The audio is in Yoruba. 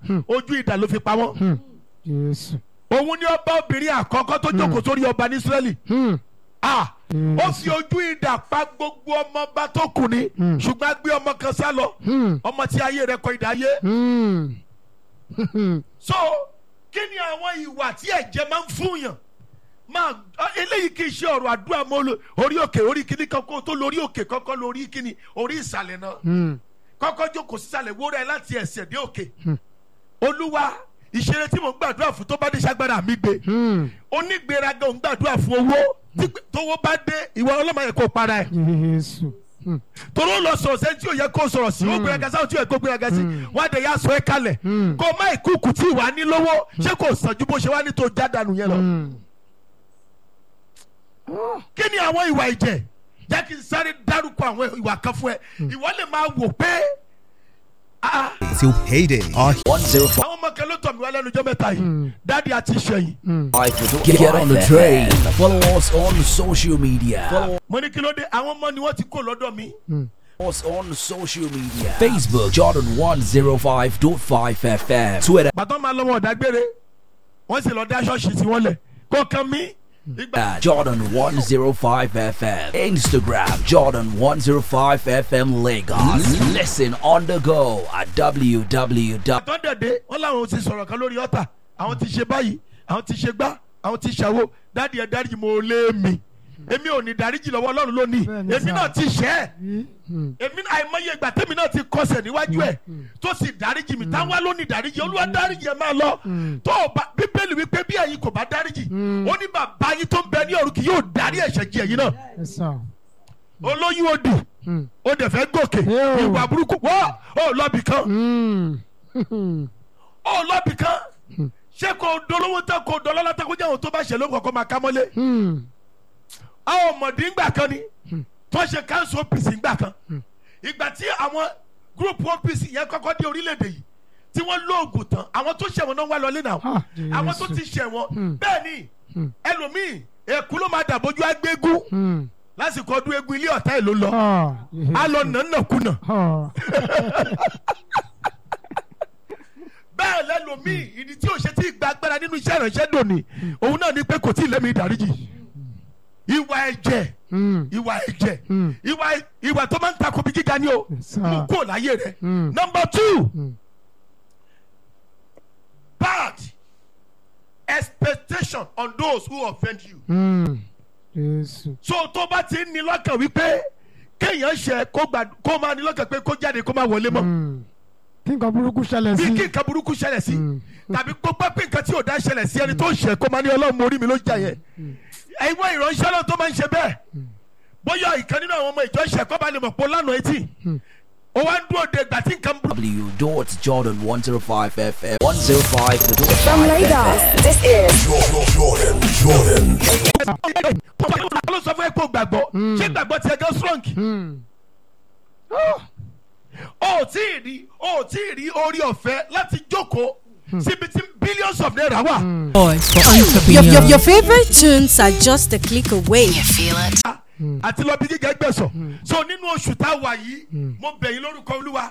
ojú ìdà ló fi pa wọ́n Jésù. òun ni ọba obìnrin àkọ́kọ́ tó jókòó sórí ọba ní Ísírẹ́lì Hmm. ah ó fi ojú ìdà pa gbogbo ọmọọba tó kù ni ṣùgbọ́n a gbé ọmọ kan sá lọ Hmm. ọmọ tí ayé rẹ̀ kọ ìdá ayé Hmm. Hmm. so kí ni àwọn ìwà tí ẹ̀jẹ̀ máa ń fún yàn máa ọ, eléyìí kì í ṣe ọ̀rọ̀ àdúrà mọ́ lo- orí òkè orí kíní kan kó tó lórí òkè kọ́kọ́ lórí kíní orí ìsàlẹ̀ náà Hmm. kọ́kọ́ jókòó sísàlẹ̀ wó rẹ̀ láti ẹsẹ̀ dé òkè olúwa ìṣeré tí mò ń gbàdúrà fún tó bá dé ṣàgbára mi gbé Hmm. onígbéraga ò ń gbàdúrà fún owó tí pé- tówó bá dé ìwọ ọlọ́mọ yẹn kó para ẹ̀ Jésù. Hmm. torí ó lọ sọ̀rọ̀ sẹ́ni tí ò yẹ kó sọ̀rọ̀ sí ó gbéraga sáwọn tí ò yẹ kó gbéraga sí wọ́n á dẹ̀ yá sọ ẹ́ kalẹ̀ Mm. kó má ìkúùkù tí ìwà ní lówó ṣé kò sàn ju bó ṣe wá ní tó já dànù yẹn lọ. Hmm. kí ni àwọn ìwà ìjẹ jẹ́ kí n sáré dárúkọ àwọn ìwà kan fún ẹ ìwọ lè máa wò pé ah, till payday. Our àwọn ọmọ kan ló tọ̀ mí wá lẹ́nu ọjọ́ mẹ́ta yìí dáàdi àti ìṣẹ̀yìn Get, get on the train. Follow us on social media. Follow mo ní kí ló dé àwọn ọmọ ni wọ́n ti kó lọ́dọ̀ mi us on social media. Facebook Jordan 105.5 FM. Twitter bàtọ́ máa lọ́wọ́ ọ̀dágbére wọ́n sì lọ dá ṣọ́ọ̀ṣì sí wọn lẹ̀ kó kan mí ìgbà at Jordan 105 FM. Instagram Jordan 105 FM Lagos. Listen on the go at www. àtọ́ dẹ̀dẹ̀ wọ́n làwọn ti sọ̀rọ̀ kan lórí ọ̀tà àwọn ti ṣe báyìí àwọn ti ṣe gbá àwọn ti ṣàwo dáàdi ẹ̀ dáríjì mo lé mi èmi ò ní dáríjì lọ́wọ́ ọlọ́run lónìí Bẹ́ẹ̀ni èmi sà. náà ti ṣẹ́ ẹ̀ Hmm. èmi náà àìmọye ìgbà tẹ́mi náà ti kọsẹ̀ níwájú ẹ̀ tó sì dáríjì mi táwa ló ní dáríjì olúwa dáríjì ẹ̀ máa lọ tó o bá bíbélì wípé bí ẹ̀yin kò bá dáríjì ó ní bàbá yín tó ń bẹ ní ọ̀run kì yóò dárí ẹ̀ṣẹ̀ jì ẹ̀yin náà Yes, sir. olóyún òdì Hmm. ó dẹ̀ fẹ́ gòkè Yóò. ìwà burúkú wọ́ ó lọ́bì kan Hmm. Hmm. ó lọ́bì kan ṣé kò dolówó tán kò dọ́lọ́lá tán kó jẹ́ àwọn tó bá ṣẹ̀ ló kọ̀ọ̀kan máa ká mọ́lé Hmm. àwọn ọmọdé ńgbà kan ni tó ṣe council OPC ńgbà kan ìgbà tí àwọn group OPC yẹn kọ́kọ́ dé orílẹ̀-èdè yìí tí wọ́n lóògùn tán àwọn tó ṣẹ̀wọ̀n náà wá lọlé náà Ah, àwọn tó Jésù. ti ṣẹ̀wọ̀n bẹ́ẹ̀ ni ẹlòmíì èkú ló máa dàbójú agbégún Hmm. lásìkò ọdún egun ilé ọ̀tá ẹ̀ ló lọ Ah. á lọ nànàkúnà Ah. bẹ́ẹ̀ lẹ́lòmíì ìdí tí ò ṣe tí gba agbára nínú iṣẹ́ ìránṣẹ́ dòní òun náà ni pé kò tí ì lẹ́mìí ìdáríjì ìwà ẹ̀jẹ̀ Hmm. ìwà ẹ̀jẹ̀ Mm. ìwà ìwà tó máa ń takò bí gíga ni o Yes, sir. mú kó láyé rẹ. Mm. number two Mm. bad expectation on those who offend you. Hmm. Jésù. so tó bá ti ń ní lọ́kàn wípé kéèyàn ṣe kó gbà kó máa ní lọ́kàn pé kó jáde kó máa wọlé mọ́ Hmm. Kí nǹkan burúkú ṣẹlẹ̀ bí sí. kí nǹkan burúkú ṣẹlẹ̀ sí Mm. tàbí kó gbọ́ pé nǹkan tí ò dá ṣẹlẹ̀ sí ẹni tó ń ṣe kó máa ní ọlọ́run mo rí mi ló jà yẹn ẹ̀wọ̀n ìránṣẹ́ náà tó máa ń ṣe bẹ́ẹ̀ bóyá ìkan nínú àwọn ọmọ ìjọ ṣẹ̀ kó bá lè mọ̀ pé ó lánàá etí ó wá ń dúró de ìgbà tí nǹkan burúkú W. Jordan 105 FM. 105. From Lagos, this is ló sọ fún ẹ pé o gbàgbọ́ ṣé gbàgbọ́ tiẹ̀ gan strong Hmm. o ò tí ì rí o ò tí ì rí orí ọ̀fẹ́ láti jókòó síbi tí billions of naira wà Your, your, your favorite tunes are just a click away. àti lọ bí gíga gbẹ̀sọ̀ so nínú oṣù tá a wà yìí mo bẹ̀ yín lórúkọ olúwa